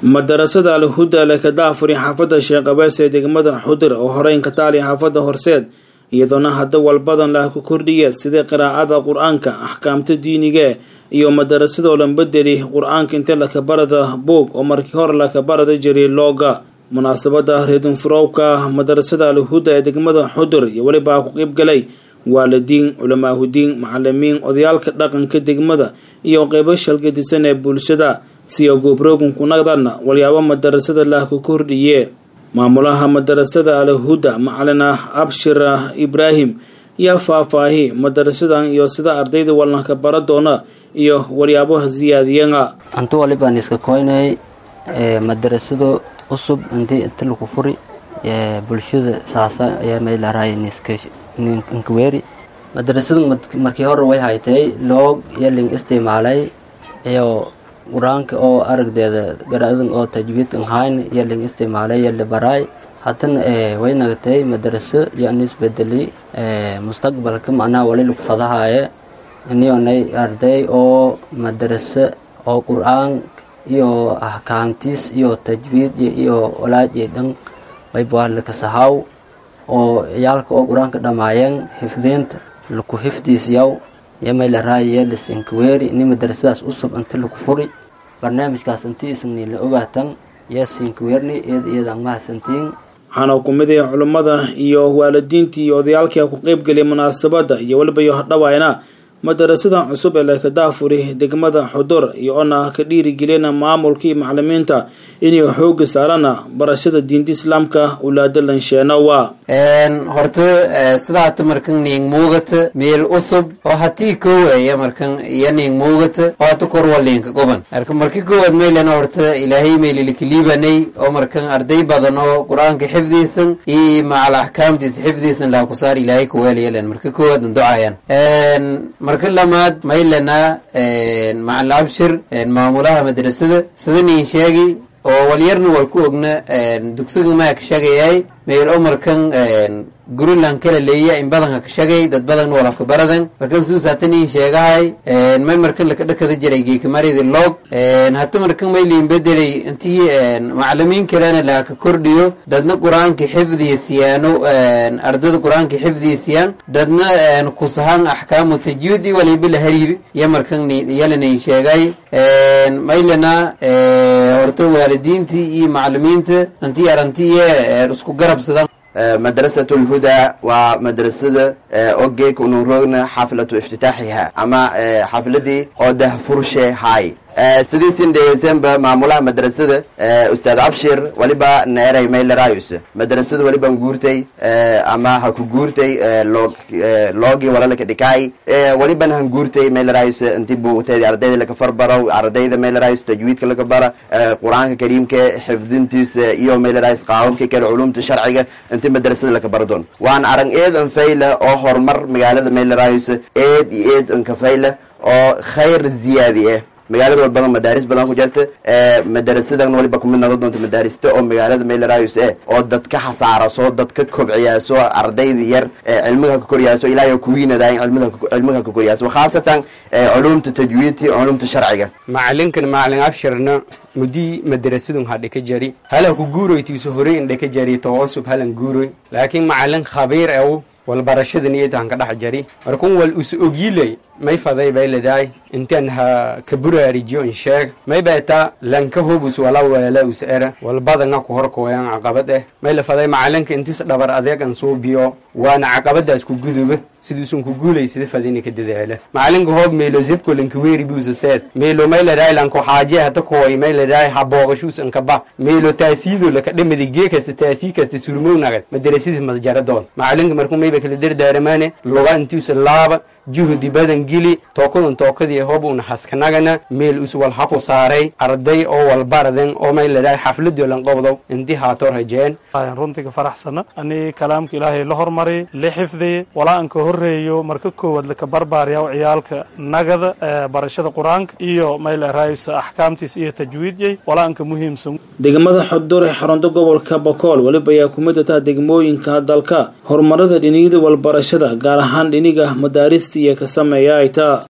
madarasada alhuda leh kadaafuri xaafadda sheekh abees ee degmada xudur oo horeyn ka taali xaafadda horseed iyadoona hadda walbadan lah ku kordhiya sida qiraa'ada qur-aanka axkaamta diiniga iyo madarasadoo lan bedeli qur-aanka inta lakabarada buog oo markii hore lakabarada jiray looga munaasabada reedinfurowka madarasada alhuda ee degmada xudur iyo welibaa ku qeybgalay waalidiin culamaahudiin macalimiin odayaalka dhaqanka degmada iyo qeybo shalgadisan ee bulshada siyo goobroogin kunagdana walyaabo madarasada lah ku kordhiye maamulaha madarasada alhuda macalin abshir ibraahim yaa faahfaahi madarasadan iyo sida ardayda walnaka bara doona iyo waryaabaha siyaadiyana antu walibaan iska koynay madarasado cusub intii inta lagu furi bulshada saasa ayaa meylaraay ninkaweeri madarasadu markii hore way haytay loog iyo ling isticmaalay iyo qur-aanka oo aragdeeda garaadan oo tajwiidkan hayn iyo ling isticmaalay iyo libaraay haddana way nagatay madaraso iyo anisbedeli mustaqbalka macnaha wali lagu fadahaaye inionay arday oo madaraso oo qur-aan iyo ahkaamtiis iyo tajwiid iyo walaajii dhan waybalakasahaw oo ciyaalka oo qur-aanka dhammaayeen xifdiinta laku xifdiisyaw iyo maylaraaya lisinkaweeri ini madarasadaas usub inta laku furi barnaamijkaas intii isni la ogaatan iyo sinkaweerni iyada iyadaan mahadsantiin waxaana kumidaya culummada iyo waalidiintii iyo odayaalkia ku qeybgeliyay munaasabada iyo weliba iyo hadhawaayna madarasadan cusub ee lekadaafuri degmada xudur iyo ona ka dhiirigelina maamulka iyo macalimiinta inay xooga saarana barashada diinta islaamka ulaada lansheenawa horta sidaata markan ning muugata meel usub oo hatii kooweya markan iyo ning muugata oo hata korwalinka goban marka marki koowaad meylana horta ilaahay meylilakaliibanay oo markan arday badan oo qur-aanka xifdiisan iyo macal axkaamtiisa xifdiisan laha kusaar ilaahay kaweelayalan marka koowaad ducayan marka lamaad maylana macal abshir maamulaha madrasada sida nin sheegi oo walyarna wal ku ogna dugsiga maa ka shagayay meel oo markan gurilan kala leeya in badanka ka shagay dad badan walaka baradan markan suusaata nin sheegahay may markan laka dhakada jiray geekamaridi log hata markan mayliin bedelay intii macalimiin kalena laha ka kordhiyo dadna qur-aanka xifdiyasiyaano ardada qur-aanka xifdiyasiyaan dadna kusahan axkaamu tajwiidi waliba la hariir iyo markan yalanin sheegay maylana horta waalidiintii iyo macalimiinta intii arantiiyo isku garabsadan madrasatu lhuda waa madrasada ogeek unu roogna xaflatu iftitaaxiha ama xafladii oo dahfurshe hay sidiisin dhegeysanba maamulaha madrasada ustaad abshir waliba neeray maylerayus madrasada waliban guurtay ama ha ku guurtay loogi walalaka dhikaay waliban han guurtay maylerayus inti buugteedi ardayda laka farbarow ardayda maylerayus tajwiidka laka bara qur-aanka kariimka xifdintiisa iyo maylerayus qaawabka kale culumta sharciga inti madrasada laka baradoon waan arag eed anfayla oo horumar magaalada maylerayus eed iyo eed ankafayla oo khayr ziyaadi ah magaalada walbadan madaaris badan ku jirta madarasadan waliba kumid noqon doonta madaarista oo magaalada maylerayus e oo dadka xasaaraso dadka kobciyaaso ardayda yar cilmiga ka koryaaso ilaahay kuwiinadaay cilmiga ka koryaaso khaasatan culumta tajwiidti culumta sharciga macalinkan macalin abshirna mudii madarasadun ha dhika jari hala ku guuroytiiso horey in dhika jari tawasub halan guuroy laakiin macalin khabiir ew walbarashadan iyatan ka dhex jari markun wal us ogiiley may faday bay ledahay intaan ha ka buraarijiyo in sheeg may beeta lanka hobus wala weela us era walbadanga ku horkooyan caqabad eh may la faday macalinka intis dhabar adeegan suubiyo waana caqabadaas ku guduba siduusun ku guulay sida fadini ka dadaala macalinka hoob meelo zibko lanka weeri buusa seed meelo may ledahay lanko xaaje hata kooy may ledahay ha booqashuus anka ba meelo taasiido laka dhamadi gee kasta taasii kasta surmownagad madarasidiis masjaradoon macalinka markuu mayba kala dardaaramaane loga intiisa laaba juhdi badan geli tookadan tookadii hob una haskanagana meel us wal haku saaray arday oo walbaraden oo may ladhahay xafladii lanqobdow intii haato rajeen runtiga faraxsana ani kalaamka ilaahay la hormaray la xifdiye walaa an ka horeeyo marka koowaad laka barbaaryaw ciyaalka nagada barashada qur-aanka iyo mayleraysa axkaamtiis iyo tajwiidyay walaa anka muhiimsan degmada xudur ee xarunta gobolka bakool weliba ayaa kumid ataa degmooyinka dalka horumarada dhiniyada walbarashada gaar ahaan dhiniga madaarista iyo ka sameeya ay taa